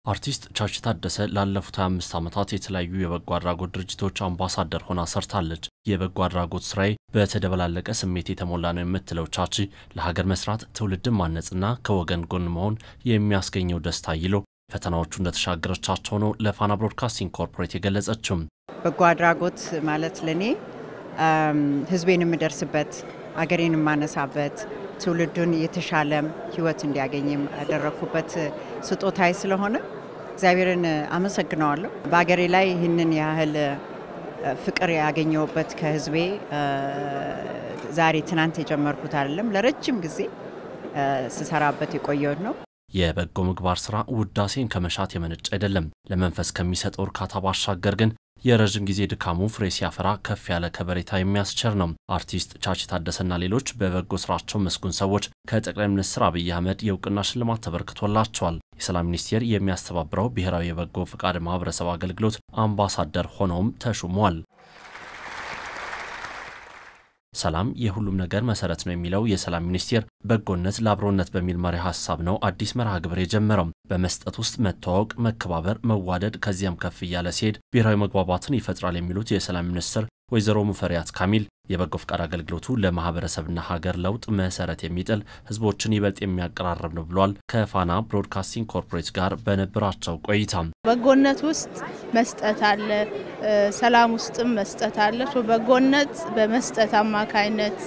አርቲስት ቻች ታደሰ ላለፉት 25 ዓመታት የተለያዩ የበጎ አድራጎት ድርጅቶች አምባሳደር ሆና ሰርታለች። የበጎ አድራጎት ስራዬ በተደበላለቀ ስሜት የተሞላ ነው የምትለው ቻቺ ለሀገር መስራት፣ ትውልድን ማነጽና ከወገን ጎን መሆን የሚያስገኘው ደስታ ይሎ ፈተናዎቹ እንደተሻገረቻቸው ነው ለፋና ብሮድካስቲንግ ኮርፖሬት የገለጸችው። በጎ አድራጎት ማለት ለእኔ ህዝቤን የምደርስበት አገሬን የማነሳበት ትውልዱን የተሻለም ህይወት እንዲያገኝም ያደረግኩበት ስጦታዊ ስለሆነ እግዚአብሔርን አመሰግነዋለሁ። በአገሬ ላይ ይህንን ያህል ፍቅር ያገኘሁበት ከህዝቤ ዛሬ ትናንት የጀመርኩት አይደለም፣ ለረጅም ጊዜ ስሰራበት የቆየሁት ነው። የበጎ ምግባር ስራ ውዳሴን ከመሻት የመነጭ አይደለም። ለመንፈስ ከሚሰጠው እርካታ ባሻገር ግን የረዥም ጊዜ ድካሙ ፍሬ ሲያፈራ ከፍ ያለ ከበሬታ የሚያስቸር ነው። አርቲስት ቻች ታደሰና ሌሎች በበጎ ስራቸው መስጉን ሰዎች ከጠቅላይ ሚኒስትር አብይ አህመድ የእውቅና ሽልማት ተበርክቶላቸዋል። የሰላም ሚኒስቴር የሚያስተባብረው ብሔራዊ የበጎ ፈቃድ ማህበረሰብ አገልግሎት አምባሳደር ሆነውም ተሹመዋል። ሰላም የሁሉም ነገር መሰረት ነው የሚለው የሰላም ሚኒስቴር በጎነት ለአብሮነት በሚል መሪ ሀሳብ ነው አዲስ መርሃ ግብር የጀመረው። በመስጠት ውስጥ መተዋወቅ፣ መከባበር፣ መዋደድ ከዚያም ከፍ እያለ ሲሄድ ብሔራዊ መግባባትን ይፈጥራል የሚሉት የሰላም ሚኒስትር ወይዘሮ ሙፈሪያት ካሚል የበጎ ፈቃድ አገልግሎቱ ለማህበረሰብና ሀገር ለውጥ መሰረት የሚጥል ህዝቦችን ይበልጥ የሚያቀራርብ ነው ብሏል። ከፋና ብሮድካስቲንግ ኮርፖሬት ጋር በነበራቸው ቆይታ በጎነት ውስጥ መስጠት አለ፣ ሰላም ውስጥም መስጠት አለ። በጎነት በመስጠት አማካይነት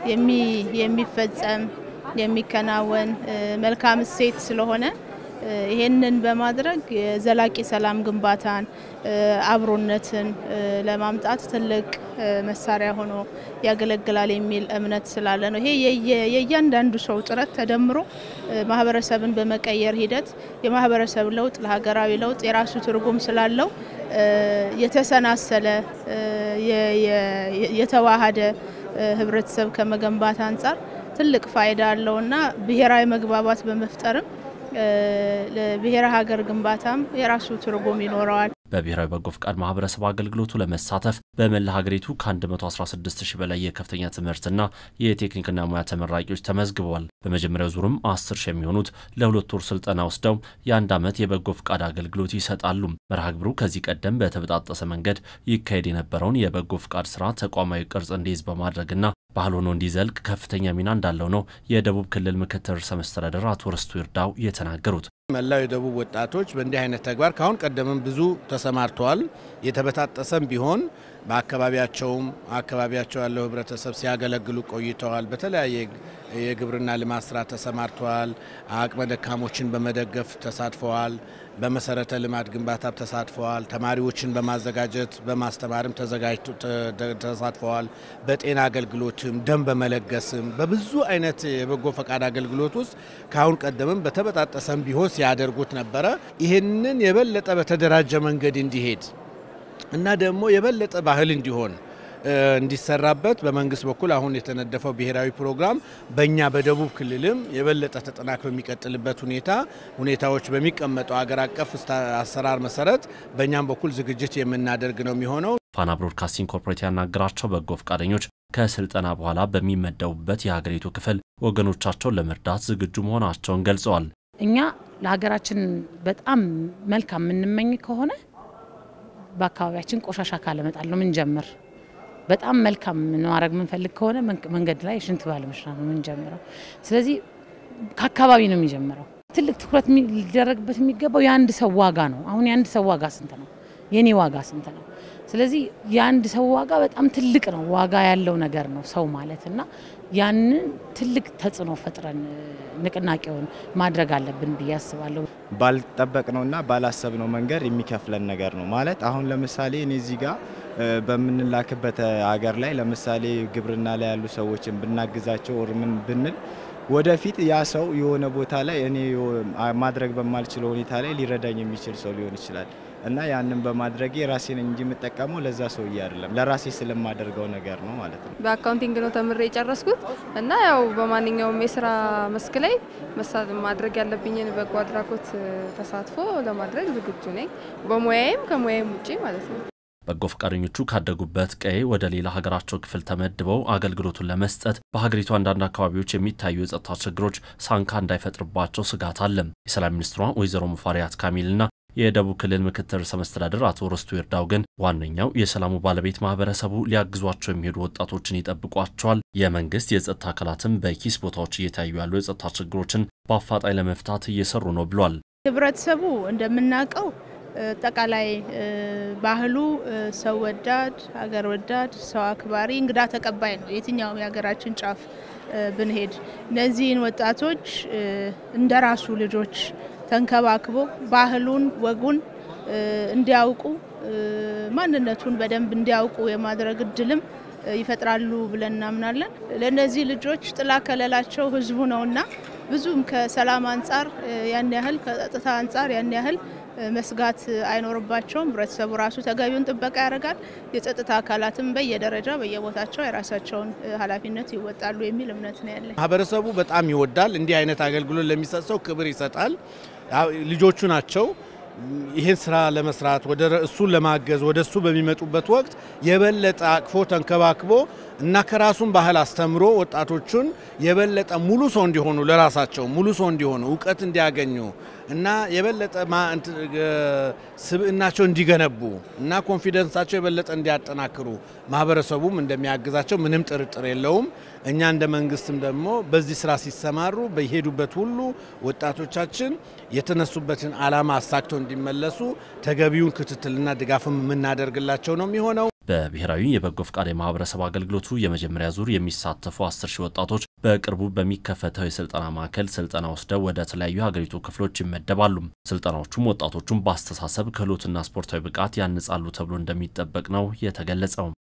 የሚፈጸም የሚከናወን መልካም እሴት ስለሆነ ይሄንን በማድረግ የዘላቂ ሰላም ግንባታን አብሮነትን ለማምጣት ትልቅ መሳሪያ ሆኖ ያገለግላል የሚል እምነት ስላለ ነው። ይሄ የእያንዳንዱ ሰው ጥረት ተደምሮ ማህበረሰብን በመቀየር ሂደት የማህበረሰብ ለውጥ ለሀገራዊ ለውጥ የራሱ ትርጉም ስላለው የተሰናሰለ የተዋሃደ ህብረተሰብ ከመገንባት አንጻር ትልቅ ፋይዳ አለውና ብሔራዊ መግባባት በመፍጠርም ለብሔረ ሀገር ግንባታም የራሱ ትርጉም ይኖረዋል። በብሔራዊ በጎ ፈቃድ ማህበረሰብ አገልግሎቱ ለመሳተፍ በመላ ሀገሪቱ ከ116 ሺህ በላይ የከፍተኛ ትምህርትና የቴክኒክና ሙያ ተመራቂዎች ተመዝግበዋል። በመጀመሪያው ዙርም 10 ሺህ የሚሆኑት ለሁለት ወር ስልጠና ወስደው የአንድ ዓመት የበጎ ፈቃድ አገልግሎት ይሰጣሉ። መርሃ ግብሩ ከዚህ ቀደም በተበጣጠሰ መንገድ ይካሄድ የነበረውን የበጎ ፈቃድ ስራ ተቋማዊ ቅርጽ እንዲይዝ በማድረግና ባህል ሆኖ እንዲዘልቅ ከፍተኛ ሚና እንዳለው ነው የደቡብ ክልል ምክትል ርዕሰ መስተዳድር አቶ ርስቱ ይርዳው የተናገሩት። መላው የደቡብ ወጣቶች በእንዲህ አይነት ተግባር ካሁን ቀደምም ብዙ ተሰማርተዋል። የተበጣጠሰም ቢሆን በአካባቢያቸውም አካባቢያቸው ያለው ህብረተሰብ ሲያገለግሉ ቆይተዋል። በተለያየ የግብርና ልማት ስራ ተሰማርተዋል። አቅመ ደካሞችን በመደገፍ ተሳትፈዋል። በመሰረተ ልማት ግንባታ ተሳትፈዋል። ተማሪዎችን በማዘጋጀት በማስተማርም ተሳትፈዋል። በጤና አገልግሎትም፣ ደም በመለገስም በብዙ አይነት የበጎ ፈቃድ አገልግሎት ውስጥ ከአሁን ቀደምም በተበጣጠሰም ቢሆን ሲያደርጉት ነበረ። ይህንን የበለጠ በተደራጀ መንገድ እንዲሄድ እና ደግሞ የበለጠ ባህል እንዲሆን እንዲሰራበት በመንግስት በኩል አሁን የተነደፈው ብሔራዊ ፕሮግራም በእኛ በደቡብ ክልልም የበለጠ ተጠናክሮ የሚቀጥልበት ሁኔታ ሁኔታዎች በሚቀመጠው አገር አቀፍ አሰራር መሰረት በእኛም በኩል ዝግጅት የምናደርግ ነው የሚሆነው። ፋና ብሮድካስቲንግ ኮርፖሬት ያናገራቸው በጎ ፈቃደኞች ከስልጠና በኋላ በሚመደቡበት የሀገሪቱ ክፍል ወገኖቻቸውን ለመርዳት ዝግጁ መሆናቸውን ገልጸዋል። እኛ ለሀገራችን በጣም መልካም የምንመኝ ከሆነ በአካባቢያችን ቆሻሻ ካለመጣል ነው ምንጀምር። በጣም መልካም ማድረግ የምንፈልግ ከሆነ መንገድ ላይ ሽንት ባለመሽናት ነው የምንጀምረው። ስለዚህ ከአካባቢ ነው የሚጀምረው። ትልቅ ትኩረት ሊደረግበት የሚገባው የአንድ ሰው ዋጋ ነው። አሁን የአንድ ሰው ዋጋ ስንት ነው? የኔ ዋጋ ስንት ነው? ስለዚህ የአንድ ሰው ዋጋ በጣም ትልቅ ነው። ዋጋ ያለው ነገር ነው ሰው ማለት እና ያንን ትልቅ ተጽዕኖ ፈጥረን ንቅናቄውን ማድረግ አለብን ብዬ አስባለሁ። ባልጠበቅነውና ባላሰብነው መንገድ የሚከፍለን ነገር ነው ማለት አሁን ለምሳሌ እኔ እዚህ ጋር በምንላክበት ሀገር ላይ ለምሳሌ ግብርና ላይ ያሉ ሰዎችን ብናግዛቸው ወር ምን ብንል ወደፊት ያ ሰው የሆነ ቦታ ላይ እኔ ማድረግ በማልችለው ሁኔታ ላይ ሊረዳኝ የሚችል ሰው ሊሆን ይችላል እና ያንን በማድረጌ ራሴን እንጂ የምጠቀመው ለዛ ሰውዬ አይደለም፣ ለራሴ ስለማደርገው ነገር ነው ማለት ነው። በአካውንቲንግ ነው ተምሬ የጨረስኩት እና ያው በማንኛውም የስራ መስክ ላይ ማድረግ ያለብኝን በጎ አድራጎት ተሳትፎ ለማድረግ ዝግጁ ነኝ፣ በሙያዬም ከሙያዬም ውጪ ማለት ነው። በጎ ፈቃደኞቹ ካደጉበት ቀዬ ወደ ሌላ ሀገራቸው ክፍል ተመድበው አገልግሎቱን ለመስጠት በሀገሪቱ አንዳንድ አካባቢዎች የሚታዩ የጸጥታ ችግሮች ሳንካ እንዳይፈጥርባቸው ስጋት አለ። የሰላም ሚኒስትሯ ወይዘሮ ሙፈሪያት ካሚልና የደቡብ ክልል ምክትል ርዕሰ መስተዳድር አቶ ርስቱ ይርዳው ግን ዋነኛው የሰላሙ ባለቤት ማህበረሰቡ ሊያግዟቸው የሚሄዱ ወጣቶችን ይጠብቋቸዋል። የመንግስት የጸጥታ አካላትም በኪስ ቦታዎች እየታዩ ያሉ የጸጥታ ችግሮችን በአፋጣኝ ለመፍታት እየሰሩ ነው ብሏል። ህብረተሰቡ እንደምናውቀው አጠቃላይ ባህሉ ሰው ወዳድ፣ ሀገር ወዳድ፣ ሰው አክባሪ፣ እንግዳ ተቀባይ ነው። የትኛውም የሀገራችን ጫፍ ብንሄድ እነዚህን ወጣቶች እንደ ራሱ ልጆች ተንከባክቦ ባህሉን፣ ወጉን እንዲያውቁ ማንነቱን በደንብ እንዲያውቁ የማድረግ እድልም ይፈጥራሉ ብለን እናምናለን። ለእነዚህ ልጆች ጥላ ከለላቸው ህዝቡ ነውና ብዙም ከሰላም አንጻር ያን ያህል ከጸጥታ አንጻር ያን ያህል መስጋት አይኖርባቸውም። ህብረተሰቡ ራሱ ተገቢውን ጥበቃ ያደርጋል። የጸጥታ አካላትም በየደረጃ በየቦታቸው የራሳቸውን ኃላፊነት ይወጣሉ የሚል እምነት ነው ያለኝ። ማህበረሰቡ በጣም ይወዳል። እንዲህ አይነት አገልግሎት ለሚሰጥ ሰው ክብር ይሰጣል። ልጆቹ ናቸው ይህን ስራ ለመስራት ወደ እሱን ለማገዝ ወደ እሱ በሚመጡበት ወቅት የበለጠ አቅፎ ተንከባክቦ እና ከራሱን ባህል አስተምሮ ወጣቶቹን የበለጠ ሙሉ ሰው እንዲሆኑ ለራሳቸው ሙሉ ሰው እንዲሆኑ እውቀት እንዲያገኙ እና የበለጠ ስብዕናቸው እንዲገነቡ እና ኮንፊደንሳቸው የበለጠ እንዲያጠናክሩ ማህበረሰቡም እንደሚያግዛቸው ምንም ጥርጥር የለውም። እኛ እንደ መንግስትም ደግሞ በዚህ ስራ ሲሰማሩ በሄዱበት ሁሉ ወጣቶቻችን የተነሱበትን ዓላማ አሳክተው እንዲመለሱ ተገቢውን ክትትልና ድጋፍም የምናደርግላቸው ነው የሚሆነው። በብሔራዊ የበጎ ፈቃድ የማህበረሰብ አገልግሎቱ የመጀመሪያ ዙር የሚሳተፉ አስር ሺህ ወጣቶች በቅርቡ በሚከፈተው የስልጠና ማዕከል ስልጠና ወስደው ወደ ተለያዩ ሀገሪቱ ክፍሎች ይመደባሉ። ስልጠናዎቹም ወጣቶቹን በአስተሳሰብ ክህሎትና ስፖርታዊ ብቃት ያንጻሉ ተብሎ እንደሚጠበቅ ነው የተገለጸው።